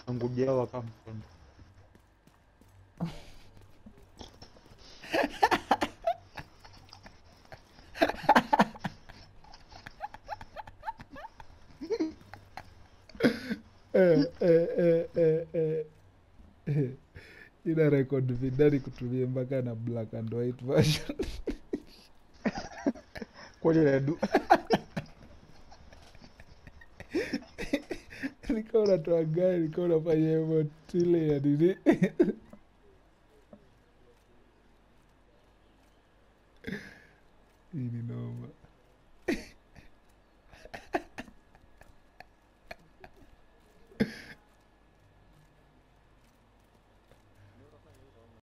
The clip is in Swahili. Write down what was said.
ngujawa kama mkondo. Eh, eh, eh, eh, eh. Eh. ina rekod vidani kutumia mpaka na black and white version Kwani nadu nikaa unatoa gari nikaa unafanya hivyo tile ya nini hii ni noma